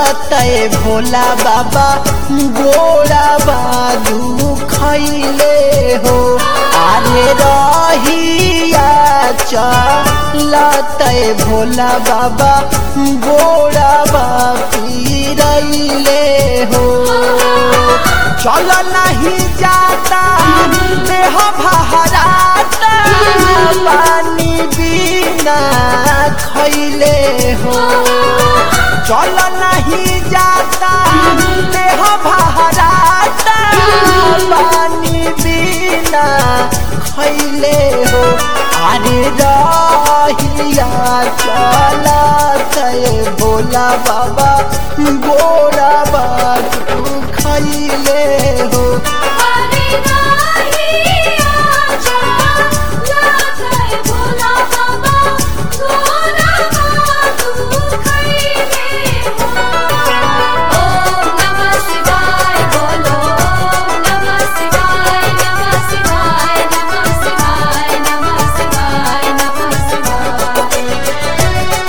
लतए भोला बाबा गोड़ा बादू खैले हो अरे रहिया लतए भोला बाबा गोड़ा बापी रैले हो चल नहीं जाता देह बहराता पानी बिना खैले हो चल नहीं जाता देह बहराता पानी बिना खैले हो अरे रहिया चलत भोला बाबा गोरा बाबू खैले हो अरे नाही आजा लागे भोला बाबा गोरा बाबू खैले हो ओम नमः शिवाय बोलो ओम नमः शिवाय नमः शिवाय नमः शिवाय नमः शिवाय नमः शिवाय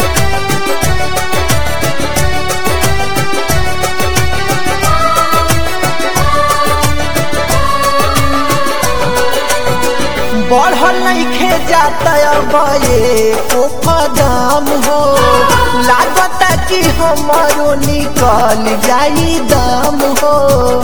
बढ़ल नइखे जाता अब एको कदम हो लागता कि हमारो निकल जाई दम हो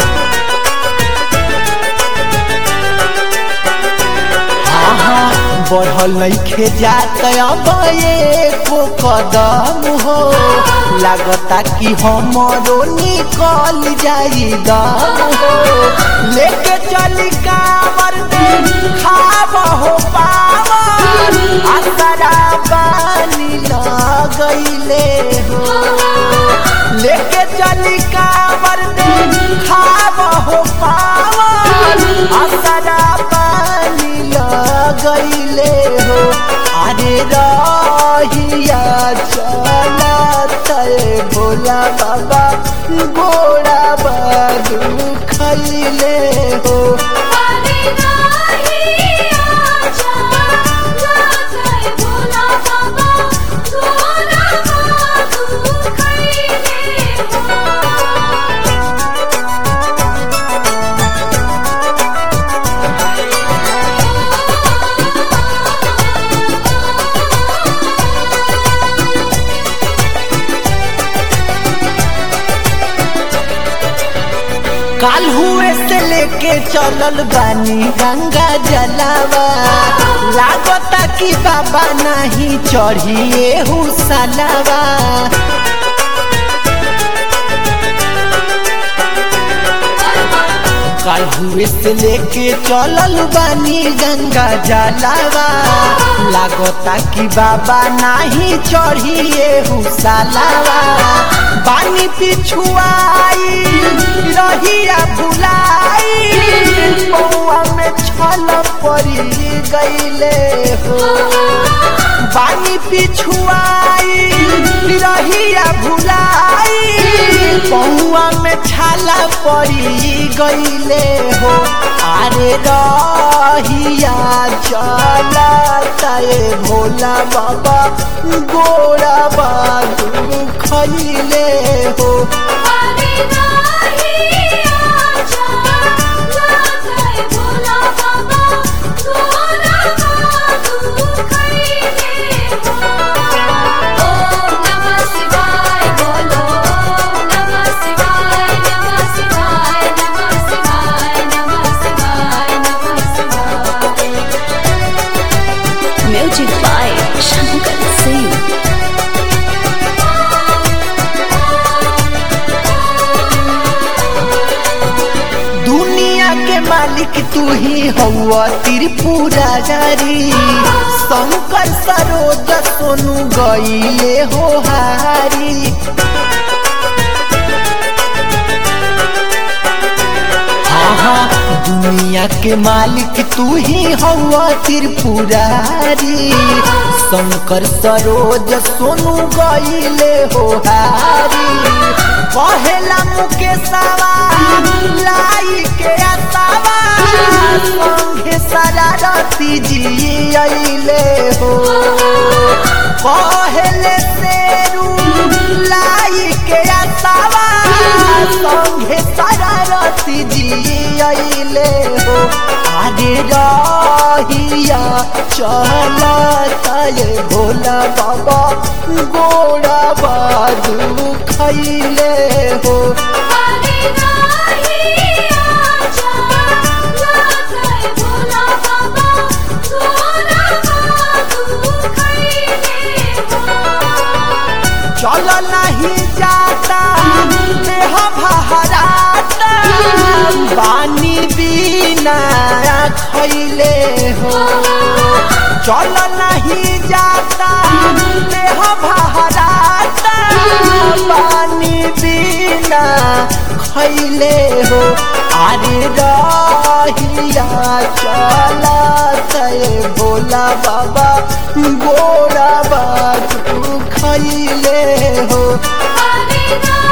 हाँ, बढ़ल नइखे जाता अब एको कदम हो लागता कि हमारो निकल जाई दम हो लेके चली कावर खाब हो पावर असरा पानी लगैले हो लेके चली कावर खाब हो पावर असरा पानी लगैले हो अरे रहिया चलत भोला बाबा गोड़ा बादू खैले हो अरे नाही आजा लागे भोला बाबा गोरा बाबू खैले हो काल हुए से लेके चलल बानी गंगा जलावा लागता कि बाबा नहीं चढ़िए हुसलावा काल हुए से लेके चलल बानी गंगा जलावा लागता कि बाबा नहीं चढ़िए हुसलावा बानी पिछुआई रहिया भुलाई पौआ में छल पड़ी गईले हो बानी पिछुआई रहिया भुलाई पौआ में छाला पड़ी गईले हो अरे रहिया चलता भोला बाबा गोरा बाबू खैले हो अरे नाही आजा लागे भोला बाबा गोरा बाबू खैले हो ओम नमः शिवाय बोलो ओम नमः शिवाय नमः शिवाय नमः शिवाय नमः शिवाय नमः शिवाय Music by Shankar Singh. दुनिया के मालिक तू ही हवा त्रिपुरा जारी शंकर सरोज सोनू गईले हो हारी हाँ हाँ दुनिया के मालिक तू ही हवा त्रिपुरारी शंकर सरोज सोनू गईले हो हारी पहला मुकेशवा लाई के असावा संगे शरारती जी अइले हो पहले शेरू लाई के असावा चलता ये भोला बाबा गोड़ा बाजू खैले हो अरे नाही आजा लागय भोला बाबा गोरा बाबू खैले हो चल नहीं जाता देह भहराता पानी बिना खैले हो चल नहीं जाता देह भहराता पानी बिना खैले हो अरे रहिया चलत भोला बाबा गोरा बाजू खैले हो अरे नाही